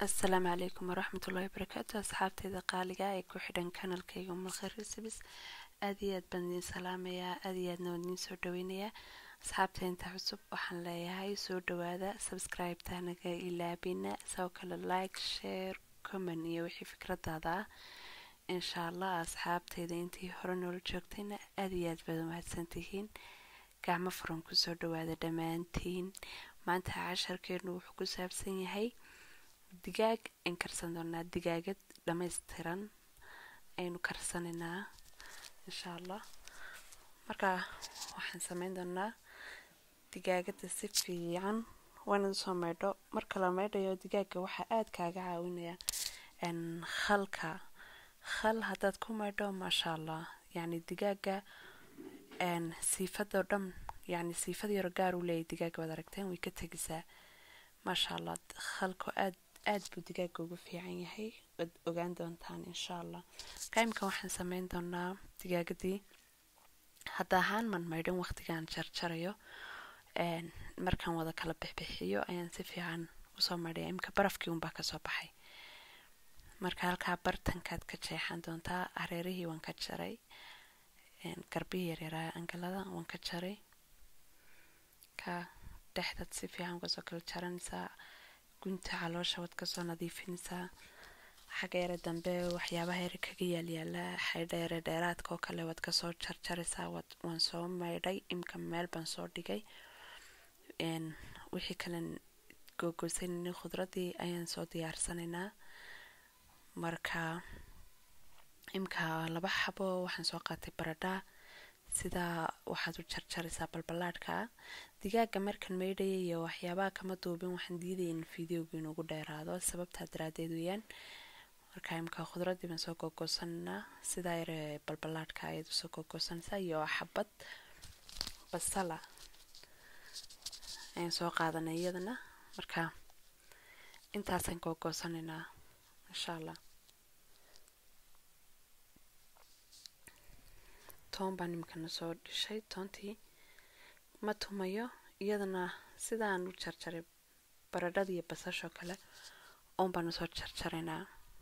asalaamu calaykum waraxmat ullahi wabarakaatu asxaabteyda qaaliga ee ku xidhan kanalkayga umalkhayr recibes aad iyo aad baan idiin salaamayaa aad iyo aadna waan idiin soo dhaweynayaa asxaabta inta cusub waxaan leeyahay soo dhawaada subscribe-ta naga ilaabina sidoo kale like share comment iyo wixii fikradaada ah insha allah asxaabteyda intii hore noola joogtayna aad iyo aad baad umahadsantihiin gacmo furan kusoo dhawaada dhammaantiin maanta casharkeenu wuxuu ku saabsan yahay digaag aan karsan doonaa digaagad dhammaystiran aynu karsanaynaa insha allah marka waxaan sameyn doonaa digaagada si fiican waana soo maydho marka la maydhayo digaaga waxaa aada kaaga caawinaya khalka khal haddaad ku maydho maasha allah yacni digaaga siifadoo dhan yacni siifad yaro gaar uu leeyahy digaaga waad aragteen way ka tegisaa maasha allah khalku aad aada buu digaaga ugu fiican yahay waad ogaan doontaan insha allah kaimka waxaan sameyn doonaa digaagadii hadda ahaan man maydhan waqtigaan jarjarayo markaan wada kala bixbixiyo ayaan si fiican usoo maydhaya imka barafkii unbaa kasoo baxay marka halkaa bartankaad ka jeexan doontaa hareerihii waan ka jaray garbihii yaryaraha angalada waan ka jaray ka dhexdaad si fiican kasoo kala jaranaysaa gunta caloosha waad kasoo nadiifinaysaa xagga yare dambe waxyaabaha yare kaga yaalyaala xaydheere dheeraadka oo kale waad kasoo jarjaraysaa waan soo maydhay imka meel baan soo dhigay wixii kalen googoosanayna khudradii ayaan soo diyaarsanaynaa marka imka laba xabo waxaan soo qaatay baradha sidaa waxaad u jarjaraysaa balbalaadhka digaaga markan maydhaya iyo waxyaabaha kama duubin waxaan diidaya in videoga inugu dheeraado sababtaa daraadeed weyaan marka imka khudradii baan soo googoosananaa sidaa yare balbalaadhka ayaad usoo googoosanaysaa iyo xabad basala ayaan soo qaadanay iyadana marka intaasaan googoosanaynaa insha allah toon baan imikana soo dhishay toontii ma tumayo iyadana sidaan u jarjaray baradhada iyo basashoo kale oon baan usoo jarjaraynaa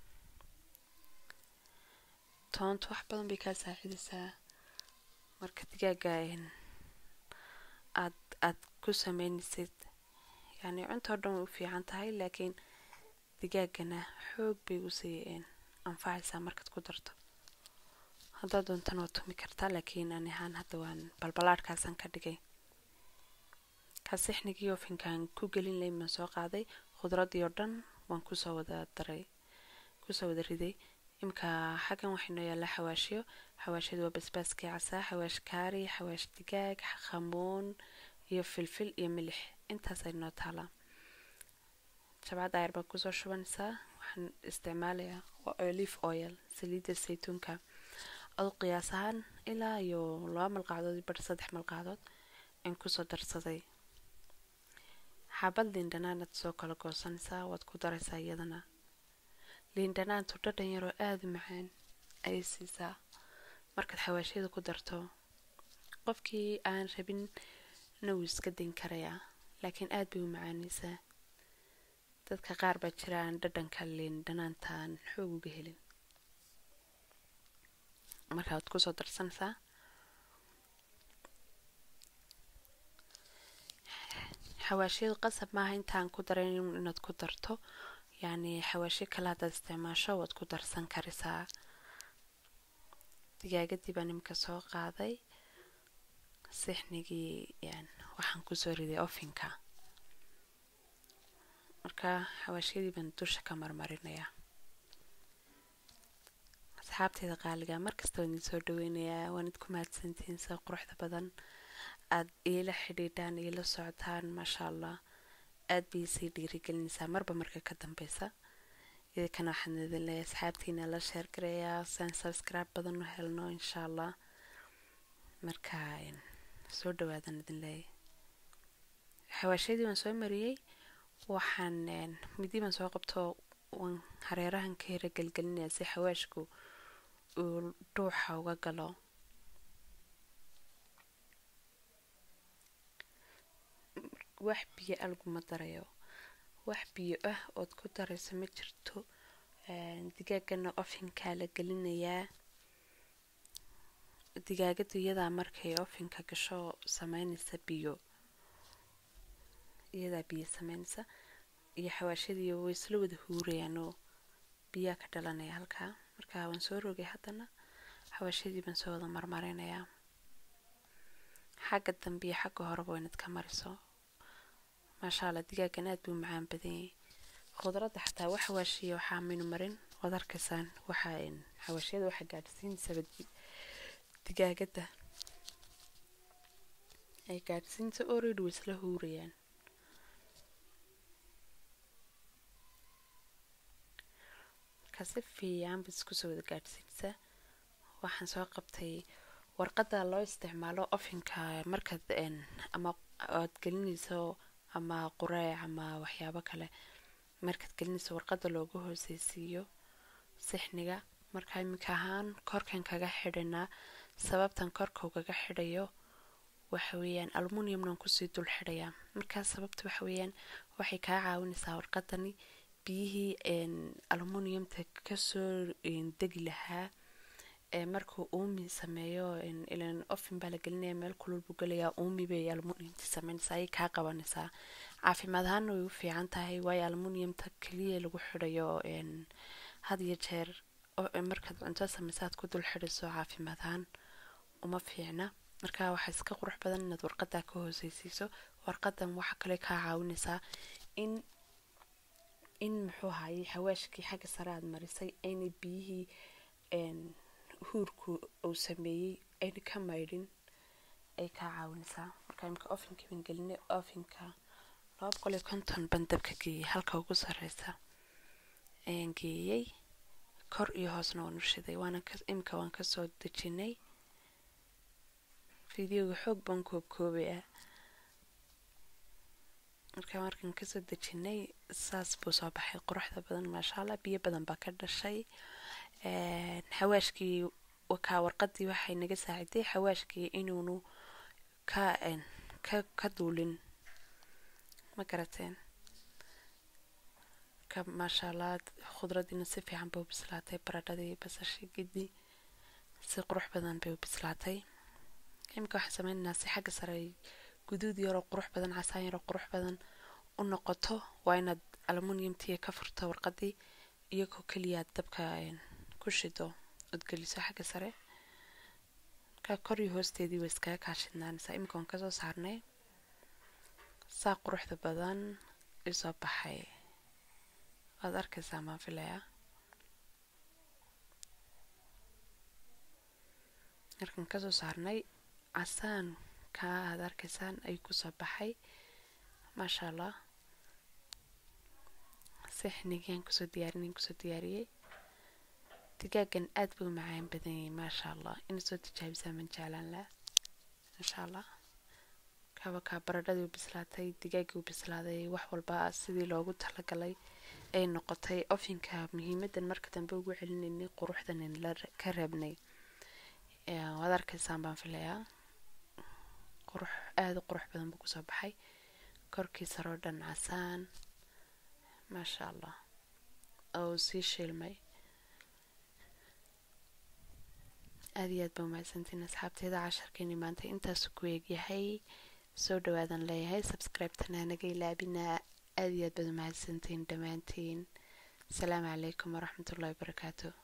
toontu wax badan bay kaa saacidaysaa marka digaaga aad aad ku sameynaysid yacni cuntoo dhan way u fiican tahay laakiin digaagana xoog bay usii anfacaysaa markaad ku darto haddaad doontana waa tumi kartaa laakiin ani ahaan hadda waan balbalaadhkaasaan ka dhigay kasixnigii ofinkaan ku gelin layn baan soo qaaday khudradii oo dhan waan kusoo wada daray kusoo wada riday imka xaggan waxay noo yaallaa xawaashyo xawaashyadu waa basbaaskii casaa xawaash kaari xawaash digaag khamuun iyo filfil iyo milix intaasay noo taalaa jabcad ayar baan kusoo shubanaysaa waxaan isticmaalayaa waa olive oil saliidda saytuunka adu qiyaas ahaan ilaa iyo laba malqacdood iyo bar saddex malqacdood aan kusoo darsaday xabad liindhanaanaad soo kala goosanaysaa waad ku daraysaa iyadana liindhanaantu dhadhan yaroo aada u macaan ayay siisaa markaad xawaashyada ku darto qofkii aan rabin na wuu iska dayn karayaa laakiin aada bay u macaanaysaa dadka qaar baa jira aan dhadhanka liindhanaantaan xoog uga helin marka waad kusoo darsanaysaa xawaashyadu qasab maaha intaan ku daran inaad ku darto yacni xawaashyo kale haddaad isticmaasho waad ku darsan karaysaa digaagadii baan imika soo qaaday sixnigii waxaan kusoo riday ofinka marka xawaashyadii baan dusha ka marmarinayaa asxaabteyda qaaliga markasta waan idin soo dhaweynayaa waan idku mahadsantihiin sida quruxda badan aada iila xidhiidhaan iila socotaan maasha allah aada bay sii dhiirigelinaysaa marba marka ka dambeysa idinkana waxaan idin leeyahay asxaabtiina la sheergarayaa siaan subscribe badan u helno insha allah marka soo dhawaadan idin leeyahay xawaashyadii waan soo mariyey waxaan midi baan soo qabto waan hareerahan ka hera gelgelinayaa si xawaashku uu dhuuxa uga galo wax biyo alguma darayo wax biyo ah ood ku darayso ma jirto digaagana ofinkaa la gelinayaa digaagadu iyadaa markay ofinka gasho sameynaysa biyo iyadaa biyo sameynaysa iyo xawaashadii way isla wada huurayaanoo biyaa ka dhalanaya halkaa markaa waan soo rogay haddana xawaashadii baan soo wada marmarinayaa xagga dambe iyo xagga horeba waynad ka mariso maasha allah digaagan aad buu macaan badanyay khudradda xataa wax xawaashiya waxaa maynu marin waad arkaysaan waxaa xawaashiyada waxaa gaadhsiinsaba digaagadda ay gaadhsiinta orid way isla huurayaan markaa si fiican ba isku soo wada gaadhsiinsa waxaan soo qabtay warqadda loo isticmaalo ofinka markaad ama aad gelinayso ama qureec ama waxyaabo kale markaad gelinayso warqadda loogu hooseysiiyo sixniga markaa iminka ahaan korkan kaga xidhanaa sababtan korka ugaga xidhayo waxa weeyaan almuniumnan kusii dul xidhayaa markaa sababta waxa weeyaan waxay kaa caawinaysaa warqadani biyihii almuniumta kasoo degi lahaa markuu uumi sameeyo ilan ofin baa la gelinaya meel kulul buu gelayaa uumi bay almuniumta sameynaysaa ayay kaa qabanaysaa caafimaad ahaana way u fiican tahay waayo almuniumta keliya lagu xidhayo had iyo jeer markaad cunto sameysaad ku dul xidhayso caafimaad ahaan uma fiicna markaa waxaa iska qurux badan inaad warqadaa ka hooseysiiso warqadan waxa kale kaa caawinaysaa in in muxuu ahayey xawaashkii xagga sare aad marisay aynay biyihii huurku uu sameeyey ayna ka maydhin ay kaa caawinaysaa markaa imika ofinka baan gelinay ofinka laba boqol iyo konton baan dabka geeyey halka ugu sareysa ayaan geeyey kor iyo hoosna waan u shiday waana imika waan kasoo dejinay fideoga xoog baan koobkoobayaa markaa markaan kasoo dejinay saas buu soo baxay quruxda badan maasha allah biyo badan baa ka dhashay xawaashkii kaa warqadii waxay naga saaciday xawaashkii inuunu ka ka ka duulin ma garateen ka maasha allah khudradiina si fiican bay u bislaatay baradhadii basashii gidi si qurux badan bay u bislaatay imika waxaan sameynaynaa si xagga sare guduud yaroo qurux badan casaan yaroo qurux badan u noqoto waa inaad almuniumtiya ka furto warqadii iyagoo keliyaad dabka ku shido ood geliso xagga sare markaa kor iyo hoosteedii way iskaga kaashidnaanaysaa imika waan kasoo saarnay saa quruxda badan isoo baxay waad arkaysaa maan filayaa markaan kasoo saarnay casaan kaa aad arkaysaan ayuu kusoo baxay maasha allah sixnigaan kusoo diyaarinay kusoo diyaariyey digaagan aada buu macaan badanyay maasha allah ina soo tijaabisaan man jeclaan laha maasha allah kaaba kaa baradhadii u bislaatay digaagii u bislaaday wax walba sidii loogu talagalay ay noqotay ofinka muhiimadan marka dambe ugu celinaynay quruxdan la ka reebnay waad arkaysaan baan filayaa qurux aada u qurux badan buu kusoo baxay korkii saroo dhan casaan maasha allah oo sii shiilmay aada iyo aad baa umahadsantiin asxaabteeda casharkeeni maanta intaasu ku eegyahay soo dhawaadan leeyahay subscribe-tana naga ilaabina aada iyo aad baad umahadsantiin dhammaantiin asalaamu calaykum waraxmatullahi wabarakaatu